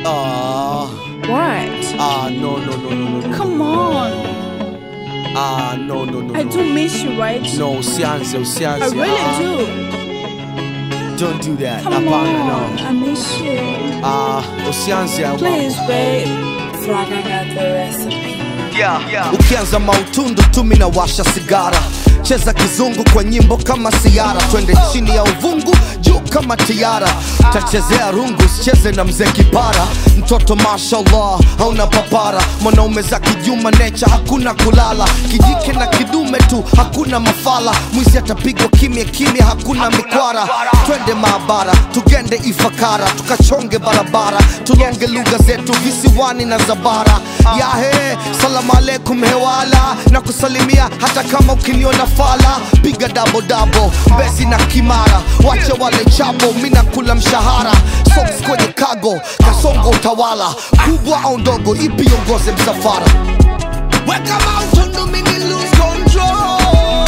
Ah, What? ah, no, no, no, no, no, no. Come on. Ah, no, no, no, I no. do miss you, right? No, usianze, usianze. I really ah, do. Don't do that. Come Hapana, on. no. I miss you. Ah, usianze. ah, Please, babe. Flag, I got the recipe. ukianza mautundu tu mina washa sigara cheza kizungu kwa nyimbo kama siara twende chini ya uvungu juu kama tiara tachezea rungu sicheze na mzee kipara mtoto mashallah hauna papara mwanaume za kijuma necha hakuna kulala kijike na kidume tu hakuna mafala mwizi atapigwa kimya kimya hakuna mikwara twende maabara tugende ifakara tukachonge barabara tulonge lugha zetu visiwani na zabara yahe salamu alaikum hewala na kusalimia hata kama ukiniona fala piga dabo dabo mbezi na kimara wache wale chabo mina kula mshahara socks kwenye kago kasongo utawala kubwa au ndogo ipi ongoze msafara weka mautundu mini lose control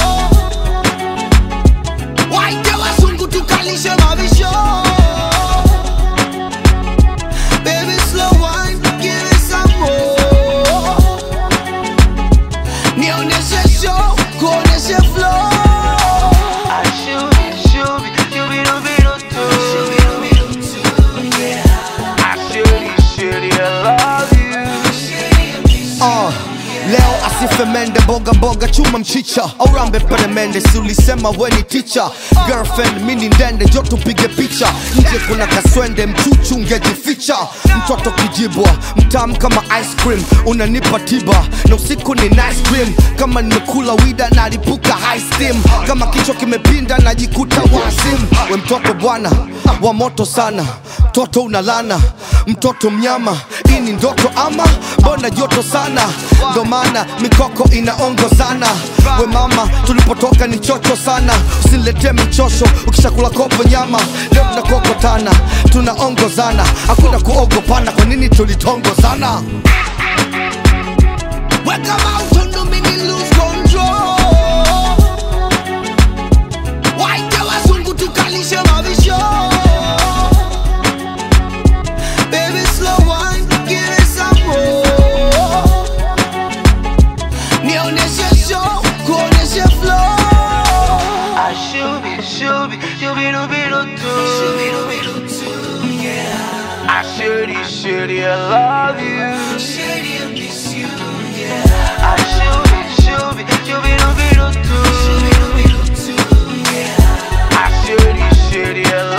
waite wazungu tukalishe mavisho Baby, slow wine, give it some more. Nionyeshe show, kuonyeshe flow. Uh, leo asife mende mboga mboga chuma mchicha au rambe peremende si ulisema weni ticha girlfriend mini ndende jo tupige picha nje kuna kaswende mchuchu ungejificha mtoto kijibwa mtam kama ice cream unanipa tiba na usiku ni nice cream kama nimekula wida nalipuka high steam kama kichwa kimepinda najikuta wasim we mtoto bwana wa moto sana mtoto unalana mtoto mnyama hii ni ndoto ama mbona joto sana ndo maana mikoko inaongo sana we mama tulipotoka ni chocho sana usiletee michosho ukishakula kopo nyama leo tunakokotana tunaongozana hakuna kuogopana kwa nini tulitongozana weka mautundu mini lose control waite wazungu tukalishe mavisho Baby, slow wine, give it some more. Nionyeshe show, kuonyeshe flow. Shitty, I love you. Shitty, I miss you. Yeah. I should be, should be, should be, should be, should be, should be, I should be, shitty, I love you.